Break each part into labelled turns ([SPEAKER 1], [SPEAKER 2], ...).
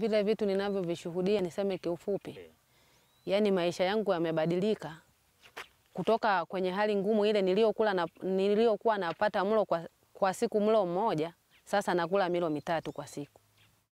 [SPEAKER 1] Vile vitu ninavyovishuhudia, niseme kiufupi, yaani maisha yangu yamebadilika kutoka kwenye hali ngumu ile niliyokula na niliyokuwa napata mlo kwa, kwa siku mlo mmoja, sasa nakula milo mitatu kwa siku.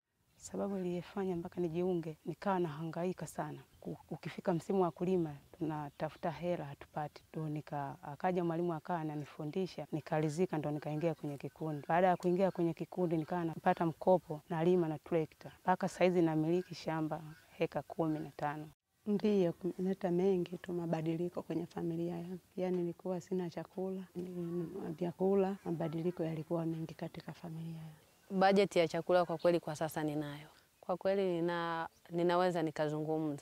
[SPEAKER 2] Sababu iliyefanya mpaka nijiunge, nikawa nahangaika sana. Ku- Ukifika msimu wa kulima, tunatafuta hela hatupati, ndo nika akaja mwalimu akawa ananifundisha, nikalizika, ndo nikaingia kwenye kikundi. Baada ya kuingia kwenye kikundi, nikawa napata mkopo, nalima na trekta, mpaka saizi namiliki shamba heka kumi na tano.
[SPEAKER 3] Ndiyo, kumeleta mengi tu mabadiliko kwenye familia yangu. Yaani nilikuwa sina chakula, ni- vyakula, mabadiliko yalikuwa mengi katika familia yangu.
[SPEAKER 1] Bajeti ya chakula kwa kweli kwa sasa ninayo. Kwa kweli nina, ninaweza nikazungumza.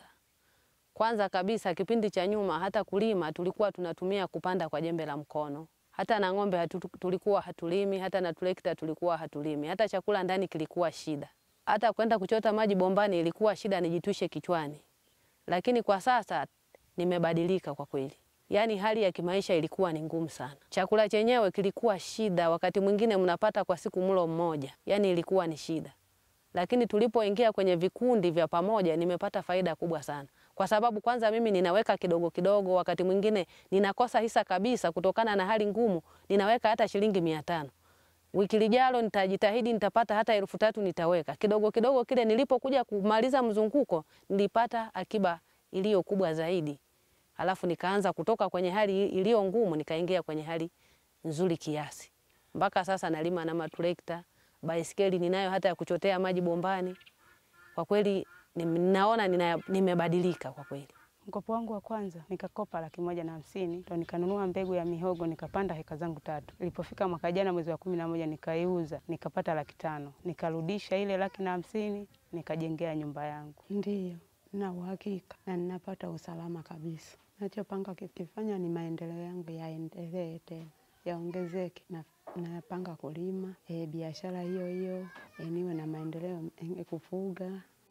[SPEAKER 1] Kwanza kabisa kipindi cha nyuma hata kulima tulikuwa tunatumia kupanda kwa jembe la mkono. Hata na ng'ombe hatu, tulikuwa hatulimi, hata na trekta tulikuwa hatulimi. Hata chakula ndani kilikuwa shida. Hata kwenda kuchota maji bombani ilikuwa shida nijitwishe kichwani. Lakini kwa sasa nimebadilika kwa kweli. Yaani hali ya kimaisha ilikuwa ni ngumu sana. Chakula chenyewe kilikuwa shida, wakati mwingine mnapata kwa siku mlo mmoja, yaani ilikuwa ni shida. Lakini tulipoingia kwenye vikundi vya pamoja, nimepata faida kubwa sana, kwa sababu kwanza mimi ninaweka kidogo kidogo, wakati mwingine ninakosa hisa kabisa kutokana na hali ngumu, ninaweka hata shilingi mia tano wiki lijalo nitajitahidi nitapata hata elfu tatu nitaweka kidogo kidogo. Kile nilipokuja kumaliza mzunguko nilipata akiba iliyo kubwa zaidi, alafu nikaanza kutoka kwenye hali iliyo ngumu nikaingia kwenye hali nzuri kiasi. Mpaka sasa nalima na matrekta, baisikeli ninayo hata ya kuchotea maji bombani. Kwa kweli ninaona nina, nimebadilika kwa kweli.
[SPEAKER 2] Mkopo wangu wa kwanza nikakopa laki moja na hamsini ndo nikanunua mbegu ya mihogo nikapanda heka zangu tatu. Ilipofika mwaka jana mwezi wa kumi na moja nikaiuza nikapata laki tano nikarudisha ile laki na hamsini nikajengea nyumba yangu.
[SPEAKER 3] Ndiyo, na uhakika na ninapata usalama kabisa. Nachopanga kukifanya ni maendeleo yangu yaendelee tena, yaongezeke. Na napanga kulima e, biashara hiyo hiyo e, niwe na maendeleo e, kufuga